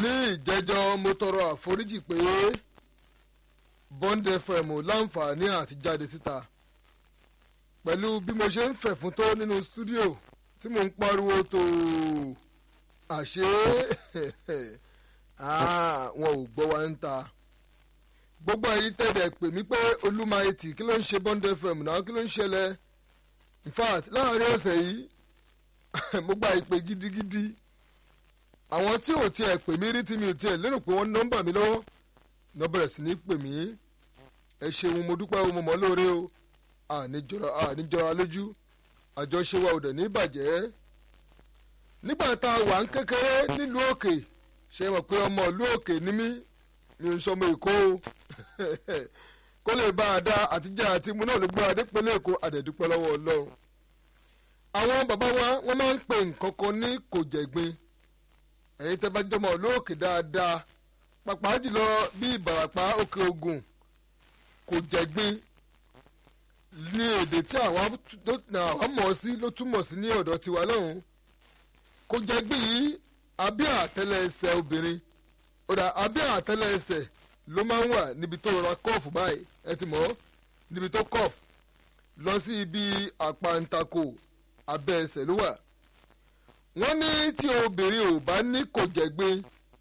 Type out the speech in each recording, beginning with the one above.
ní ìjẹ́jọ́ mo tọrọ àforíjì pé Bond FM láǹfààní àti jáde síta pẹ̀lú bí mo ṣe ń fẹ̀ fún tó nínú stúdíò tí mo ń pariwo tó àṣé wọn ò gbọ́ wa ń ta gbogbo ẹ̀yin tẹ̀lé pè mí pé olúmayetì kí ló ń ṣe Bond FM náà kí ló ń ṣẹlẹ̀ in fact láàrin ọ̀sẹ̀ yìí mo gba ìpè gidigidi àwọn tí ò tiẹ̀ pè mí rí tí mi ò tiẹ̀ lérò pé wọ́n nọ́mbà mi lọ́wọ́ ní wọ́n bẹ̀rẹ̀ sí ní pè mí ẹ ṣeun mo dúpẹ́ o mo mọ̀ lóore o àníjọra lójú àjọṣe wa ò dẹ̀ ní bàjẹ́ nígbà tá a wà ń kékeré nílùú òkè ṣe mọ̀ pé ọmọ ìlú òkè ni mí mi ò ń sọmọ èkó o kó lè bá a dá àtijọ́ àti mu náà ló gbọ́ adépínlẹ̀ èkó àdẹ̀dúpẹ́ lọ́wọ́ ọlọ́run àwọn bàbá wa wọ́n máa ń pè nǹkan kan ní kò jẹ̀gbin ẹ̀yin tẹ́ bá jọmọ lóòkè dáadáa pàpà jùlọ bí ìbàràpá òkè ogun kò jẹ̀gbin ní èdè tí àwa mọ̀ sí ló túmọ̀ sí ní ọ̀dọ̀ tiwa lọ́hùn kò jẹ̀gbin yìí abẹ́ àtẹ́lẹsẹ̀ obìnrin ọ̀dà abẹ́ àtẹ́lẹsẹ̀ ló máa ń wà níbi tó rọra kọ́ọ̀fù báyìí ẹ ti mọ̀ níbi tó kọ́ọ̀fù lọ sí ibi àpàǹtakò abẹ́ ẹsẹ̀ ló wà wọ́n ní tí obìnrin ò bá ní kò jẹ̀gbin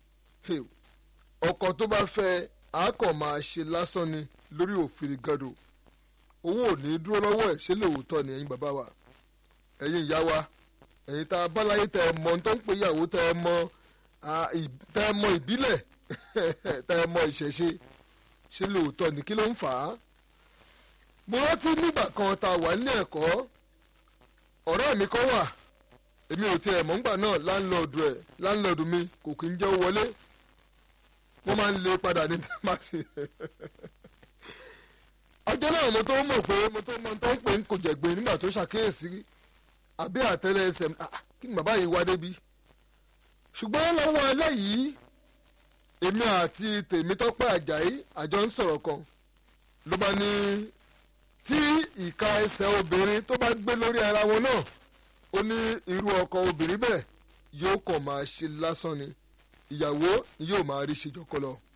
ọkọ tó bá fẹ́ àákàn máa ṣe lásán ni lórí òfin gàdò owó ò ní dúró lọ́wọ́ ẹ̀ ṣé lóòótọ́ ni ẹ̀yin bàbá wa ẹ̀yin ìyá wa ẹ̀yin tá a bá láyé tẹ ẹ mọ tó ń pè ìyàwó tẹ ẹ mọ tẹ ẹ mọ ìbílẹ̀ tẹ ẹ mọ ìṣẹ̀ṣe ṣé lóòótọ́ ni kí ló ń fà á. mo rántí nígbà kan tá a wà nílé ẹ̀kọ́ ọ̀rẹ́ mi kan wà èmi ò tiẹ̀ mọ̀ ńgbà náà láńlọ́ọ̀dù ẹ̀ láńlọ́ọ̀dù mi kò kí ń jẹ́ wọlé wọ́n máa ń lé padà ní tẹ́másì. ọjọ́ náà mo tó mọ̀ pé mo tó mọ̀ tó ń pè ń kò jẹ̀gbìn nígbà tó ṣàkíyèsí àbí àtẹ́lẹ̀ ẹsẹ̀ kí ni bàbá yìí wá débi. ṣùgbọ́n lọ́wọ́ eléyìí èmi àti Tèmítọ́pẹ́ Àjàyí àjọ ń sọ̀rọ̀ kan ló bá ní tí ìka ẹsẹ̀ obìnrin tó bá gbé lórí ara wọn náà ó ní irú ọkọ obìnrin bẹ́ẹ̀ yóò kàn máa ṣe lásán ni ìyàwó ni yóò máa rí ṣe jọkọ lọ.